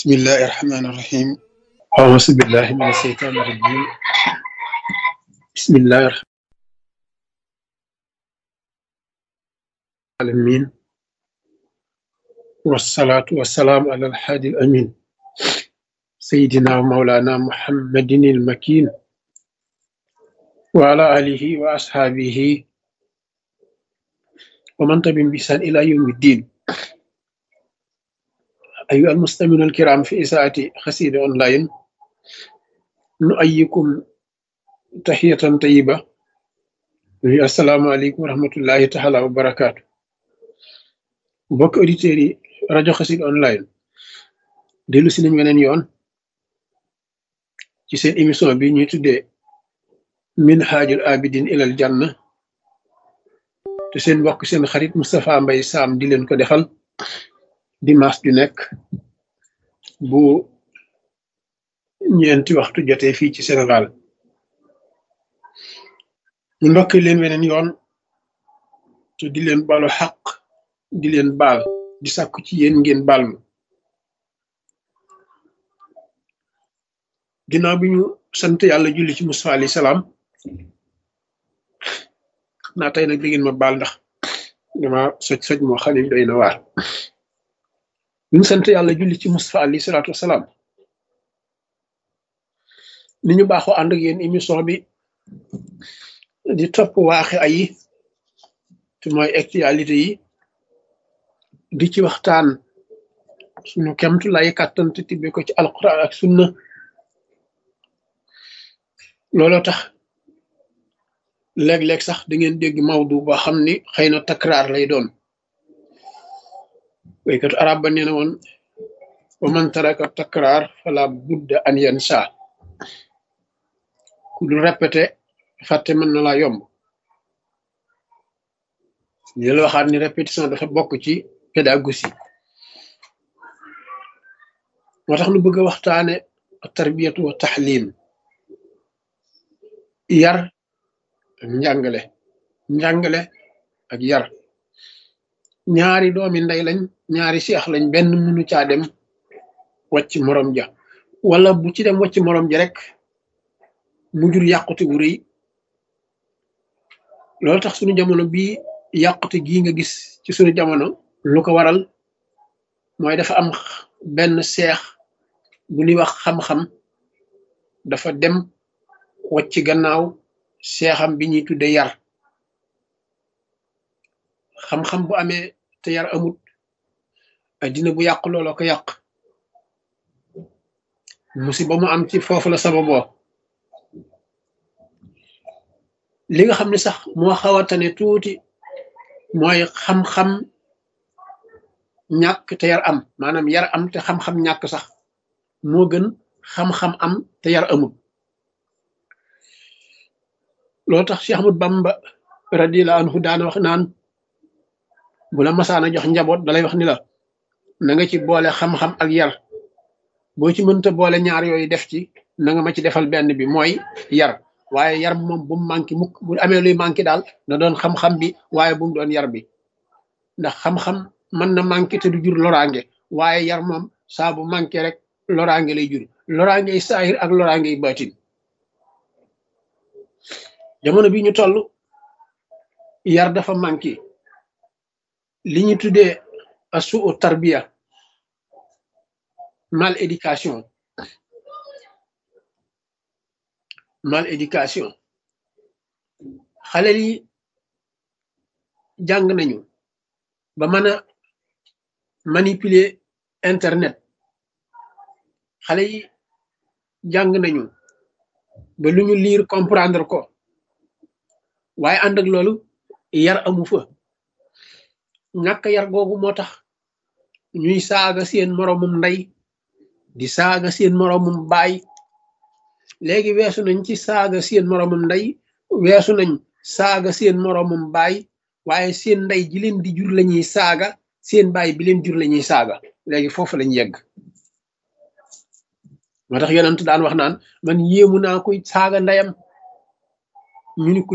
بسم الله الرحمن الرحيم أعوذ بالله من الشيطان الرجيم بسم الله الرحمن العالمين والصلاة والسلام على الحادي الأمين سيدنا ومولانا محمد المكين وعلى آله وأصحابه ومن تبعهم بإحسان إلى يوم الدين أيها المستمعون الكرام في إذاعة قصيدة أونلاين نؤيكم تحية طيبة السلام عليكم ورحمة الله تعالى وبركاته mbokk auditeurs yi rajo Xassida online dellu si nañ weneen yoon ci seen émission bi ñuy tuddee minhajul abidin ilal janna te seen mbokk seen xarit Moustapha Mbaye Sam di leen ko defal dimanche ju nekk bu ñeenti waxtu jotee fii ci Sénégal ñu ndokk leen weneen yoon te di leen balu xaq di leen baal di sàkku ci yéen ngeen baal ma ginnaaw bi ñu sant yàlla julli ci Mustafa alayhi salaam naa tey nag di ngeen ma baal ndax dama soj soj moo xam ne doy na waar ñu sant yàlla julli ci Mustafa alayhi salaatu wasalaam ni ñu baaxoo ànd ak yéen émission bi di topp waaxe ayi te mooy actualité yi di ci waxtaan suñu kemtu lay kàttan te tibbe ko ci alquran ak sunna looloo tax léeg-léeg sax da ngeen dégg mawdu boo xam ni xëy na takraar lay doon waykatu arab ba nee na woon wa man taraka takraar fala budda an yansa ku dul répété fàtte mën na laa yomb ñu la waxaat ni répétition dafa bokk ci pédagogie moo tax nu bëgg a waxtaane tarbiyatu wa taxlim yar ak njàngale njàngale ak yar ñaari doomi ndey lañ ñaari seex lañ benn mënu caa dem wàcc morom ja wala bu ci dem wàcc morom ja rek mu jur yàqute wu rëy loolu tax suñu jamono bii yàqute gii nga gis ci suñu jamono lu ko waral mooy dafa am benn seex bu ñuy wax xam-xam dafa dem wàcc gannaaw seexam bi ñuy tudde yar xam-xam bu amee te yar amut addina bu yàq looloo ko yàq musiba mu am ci foofu la sababoo li nga xam ne sax moo xawatane tuuti mooy xam-xam ñàkk te yar am maanaam yar am te xam-xam ñàkk sax moo gën xam-xam am te yar amut loolu tax Cheikh Ahmad Bamba radiyallahu anhu daana wax naan bu la masaana jox njaboot dalay wax ni la na nga ci boole xam-xam ak yar boo ci mënta boole ñaar yooyu def ci na nga ma ci defal benn bi mooy yar waaye yar moom bu mu manqué mukk bu amee luy manqué daal na doon xam-xam bi waaye bu mu doon yar bi ndax xam-xam mën na manqué te du jur loraange waaye yar moom saa bu manqué rek loraange lay jur loraange yi saahir ak loraange yi baatin jamono bi ñu toll yar dafa manqué li ñu tuddee asu tarbiya mal éducation mal éducation xale yi jàng nañu ba mën a manipuler internet xale yi jàng nañu ba lu ñu lire comprendre ko waaye ànd ak loolu yar amu fa ñàkk yar googu moo tax ñuy saaga seen moroomum ndey di saaga seen moroomum baay léegi weesu nañ ci saaga seen moroomum ndey weesu nañ saaga seen moroomum baay waaye seen ndey ji leen di jur lañuy saaga seen baay bi leen jur lañuy saaga léegi foofu lañ yegg moo tax yonent daan wax naan man yéemu naa koy saaga ndeyam ñu ni ko